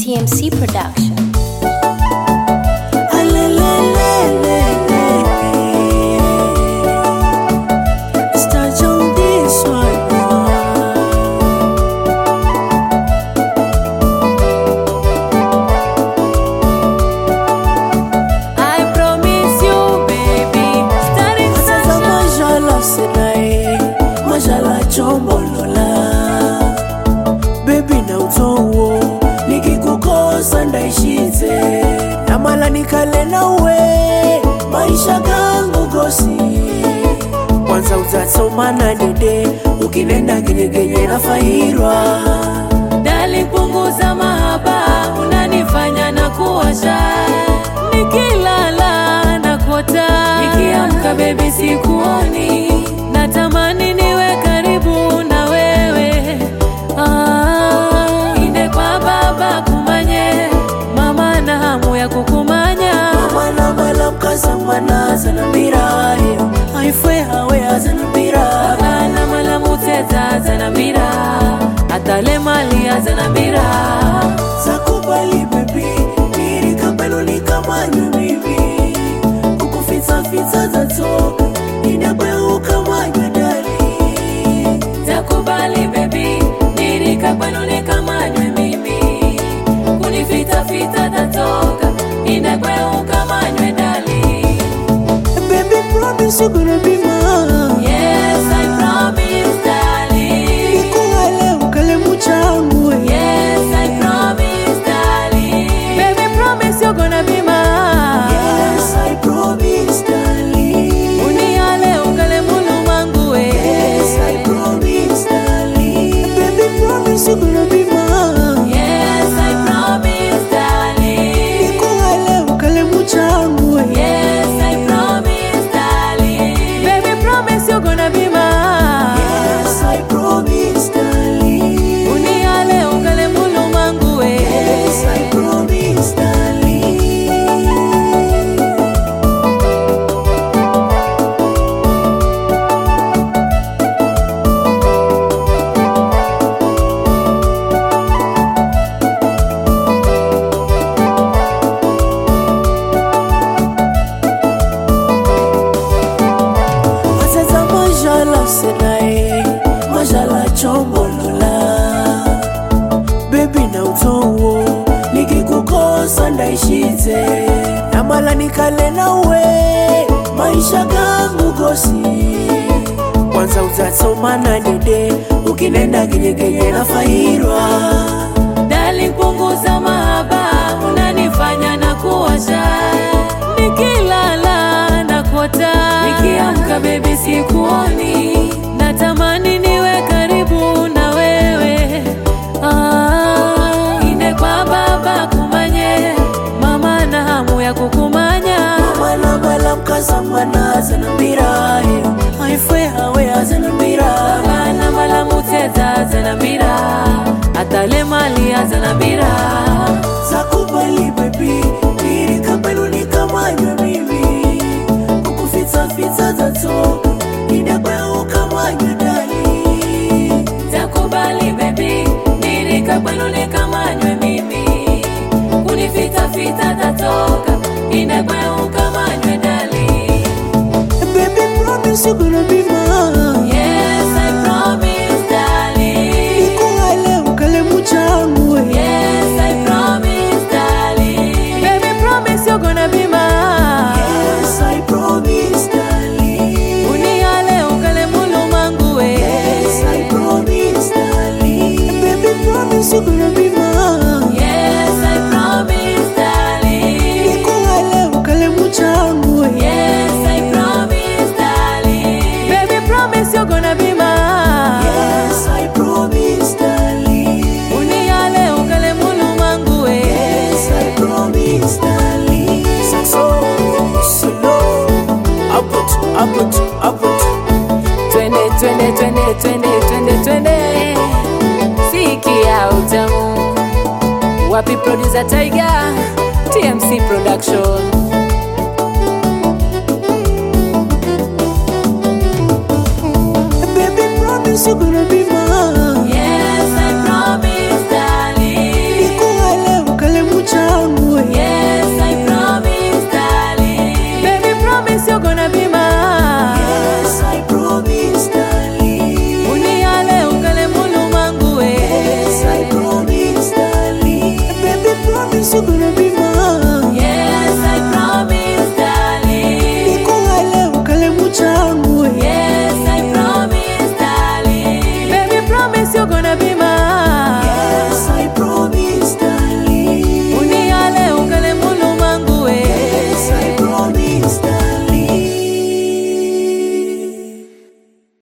TMC Production. Start on this one. I promise you, baby. Starting Sasa sunshine. majala senae majala chombolola bebi na utowo nikikukosa ndaishize namala nikale nawe maisha gangu gosi kwanza utatsomana dede ukinenda genyegenye nafairwa Dali, punguza mahaba, unanifanya na kuwasha. Nikilala na kota, nikiamka bebi sikuoni, natamani niwe karibu na wewe. Ah, inde kwa baba kumanye, mama na hamu ya kukumanya. mwana mala mkaza mwana zanambirayo aifwe hawe azanambira Bana mala muteta zanambira, atale mali azanambira. zakubali bebi nirikambelo nikamanywe mimi kukufitsafitsa zatoka inagweukamanywe dali Takubali baby, nirika kwenu nikamanywe mimi, kunifitafita tatoka, inakweuka manywe dali. bebi promise you gonna be mine Yes, I promise darling. nikuhale ukale muchangu Yes, I promise darling. Baby, promise you're gonna be mine. yes i promise darling Uniale ungale mulumangu we. yes i promise darling baby promise you gonna be mine Yes, I promise darling. nikuhale ukale muchangu Yes, I promise, darling. Baby, promise you're gonna be mine. yes i promise darling Uniale ungale mulumangu we. Yes, I promise, darling. Asasa majala senae, majala chombolola bebi na utowo nikikukosa ndaishize namala nikale nawe maisha gangu gosi kwanza utatsomana dede ukinenda genyegenye nafairwa Darling, punguza mahaba, unanifanya na kuwasha. Nikilala na kota, nikiamka baby sikuoni, natamani niwe karibu na wewe. Ah, inde kwa baba kumanye, mama na hamu ya kukumanya. mwana mala mkazamana zanambirayo aifwe hawe azanambira Bana mala muteta zanambira, atale mali azanambira. zakubali bebi nirikambelo nikamanywe mimi kukufitsafitsa zatoka inagweukamanywe dali Takubali baby, nirika kwenu nikamanywe mimi, kunifitafita tatoka, inakweuka manywe dali. Baby, promise you gonna be mine. Yes, I promise darling. Nikuhale ukale muchangu. Yes, I promise darling. Baby, promise you're gonna be mine. Yes, I promise, darling. Uniale ukale mulumangu we. Yes, I promise, darling. Baby, promise you gonna be mine. Yes, I promise darling. Nikuhale ukale muchangu. Yes, I promise, darling. Baby, promise you're gonna be mine. Yes, I promise, darling. Uniale ungale mulumangu we. Yes, I promise, darling. Saxo, solo, upward, upward, upward. Twende, twende, twende, twende, twende, twende. Sikia utamu. Wapi producer Tiger? TMC Production.